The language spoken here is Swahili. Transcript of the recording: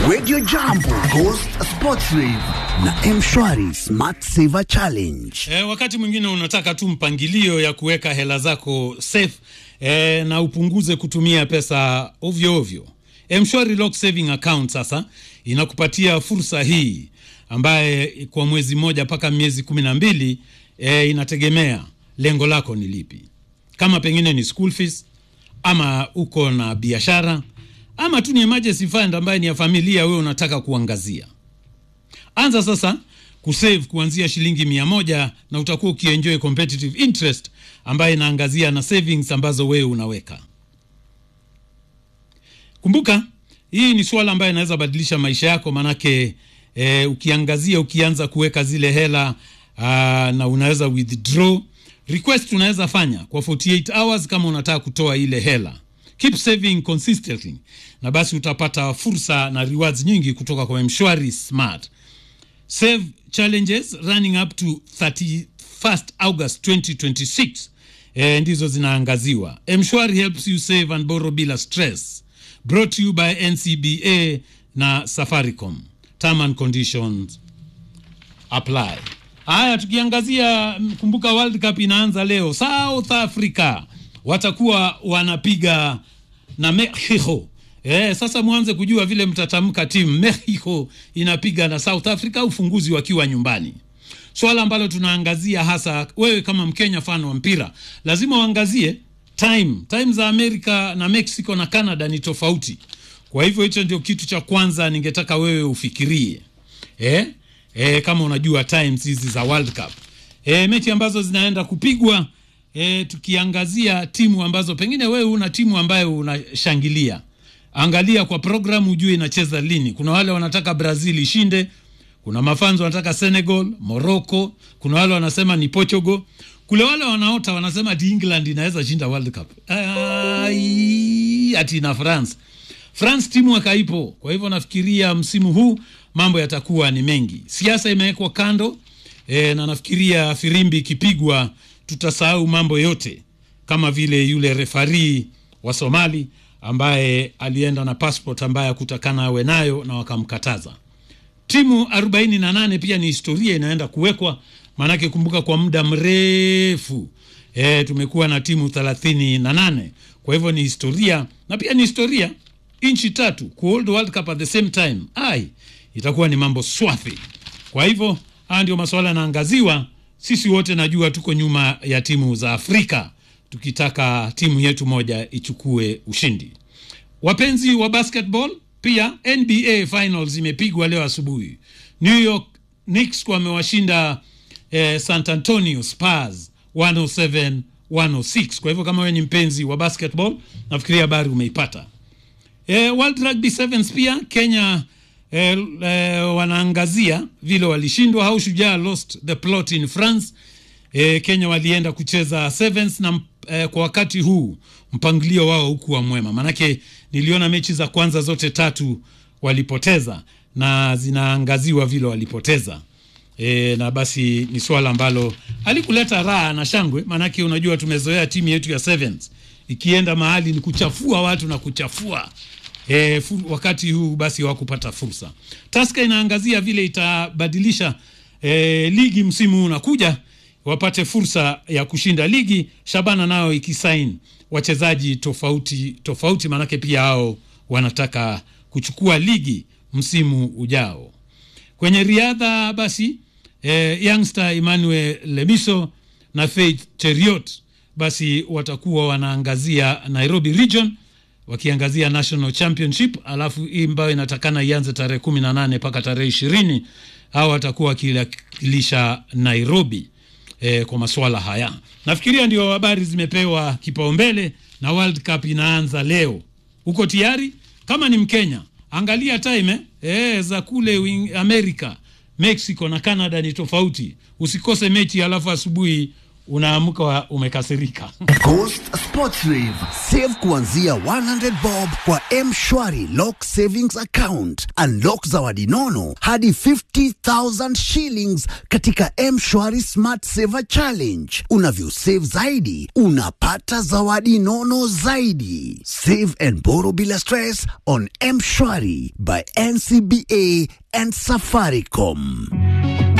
Radio Jambo, Ghost Sports Rave na Mshwari Smart Saver Challenge. E, wakati mwingine unataka tu mpangilio ya kuweka hela zako safe e, na upunguze kutumia pesa ovyo ovyo. Mshwari Lock Saving Account sasa inakupatia fursa hii ambaye kwa mwezi mmoja mpaka miezi kumi na mbili e, inategemea lengo lako ni lipi, kama pengine ni school fees ama uko na biashara ama tu ni emergency fund ambaye ni ya familia, wewe unataka kuangazia. Anza sasa kusave kuanzia shilingi mia moja na utakuwa ukienjoy competitive interest ambayo inaangazia na savings ambazo wewe unaweka. Kumbuka hii ni swala ambayo inaweza badilisha maisha yako, manake eh, ukiangazia ukianza kuweka zile hela aa, na unaweza withdraw request unaweza fanya kwa 48 hours kama unataka kutoa ile hela. Keep saving consistently, na basi utapata fursa na rewards nyingi kutoka kwa Mshwari Smart Save challenges running up to 31st August 2026 eh, ndizo zinaangaziwa. Mshwari helps you save and borrow bila stress. Brought to you by NCBA na Safaricom. Term and conditions apply. Haya, tukiangazia mm, kumbuka World Cup inaanza leo. South Africa watakuwa wanapiga na Mexico. Eh, sasa mwanze kujua vile mtatamka timu. Mexico inapiga na South Africa, ufunguzi wakiwa nyumbani. Swala ambalo tunaangazia hasa, wewe kama Mkenya fan wa mpira, lazima uangazie time. Time za Amerika na Mexico na Canada ni tofauti. Kwa hivyo hicho ndio kitu cha kwanza ningetaka wewe ufikirie. Eh? Eh, kama unajua times hizi za World Cup. Eh, mechi ambazo zinaenda kupigwa e, tukiangazia timu ambazo pengine wewe una timu ambayo unashangilia, angalia kwa programu ujue inacheza lini. Kuna wale wanataka Brazil ishinde, kuna mafanzo wanataka Senegal, Morocco, kuna wale wanasema ni Portugal, kule wale wanaota wanasema ati England inaweza shinda World Cup. Ai, ati na France. France timu akaipo. Kwa hivyo nafikiria msimu huu mambo yatakuwa ni mengi. Siasa imewekwa kando e, na nafikiria firimbi ikipigwa tutasahau mambo yote, kama vile yule refari wa Somali ambaye alienda na passport ambaye hakutakana awe nayo na wakamkataza. Timu 48 pia ni historia inaenda kuwekwa, maanake kumbuka, kwa muda mrefu e, tumekuwa na timu 38 kwa hivyo ni historia, na pia ni historia nchi tatu kuhold World Cup at the same time. Ai, itakuwa ni mambo swafi. Kwa hivyo haya ndio masuala yanaangaziwa sisi wote najua tuko nyuma ya timu za Afrika tukitaka timu yetu moja ichukue ushindi. Wapenzi wa basketball, pia NBA finals imepigwa leo asubuhi. New York Knicks wamewashinda eh, San Antonio Spurs 107 106. Kwa hivyo kama wewe ni mpenzi wa basketball, nafikiria habari umeipata. Eh, World Rugby Sevens pia Kenya eh, eh, wanaangazia vile walishindwa how Shujaa lost the plot in France. Eh, Kenya walienda kucheza sevens na eh, kwa wakati huu mpangilio wao hukuwa mwema, manake niliona mechi za kwanza zote tatu walipoteza na zinaangaziwa vile walipoteza. E, na basi ni swala ambalo halikuleta raha na shangwe, maanake unajua tumezoea timu yetu ya sevens ikienda mahali ni kuchafua watu na kuchafua E, fu, wakati huu basi hawakupata fursa. Taska inaangazia vile itabadilisha e, ligi msimu huu unakuja, wapate fursa ya kushinda ligi. Shabana nao ikisain wachezaji tofauti tofauti, maanake pia hao wanataka kuchukua ligi msimu ujao. Kwenye riadha basi e, youngster Emmanuel Lemiso na Faith Cheriot basi watakuwa wanaangazia Nairobi region wakiangazia national championship, alafu hii ambayo inatakana ianze tarehe kumi na nane mpaka tarehe ishirini hawa watakuwa wakiwakilisha Nairobi e, kwa masuala haya. Nafikiria ndio habari zimepewa kipaumbele na World Cup inaanza leo. Uko tayari? Kama ni Mkenya, angalia time eh? E, za kule Amerika, Mexico na Canada ni tofauti. Usikose mechi alafu asubuhi unaamka wa- umekasirika Ghost Sports Rave. Save kuanzia 100 bob kwa M-Shwari Lock Savings Account. Unlock zawadi nono hadi 50,000 shillings katika M-Shwari Smart Saver Challenge. Unavyosave zaidi, unapata zawadi nono zaidi. Save and borrow bila stress on M-Shwari by NCBA and Safaricom.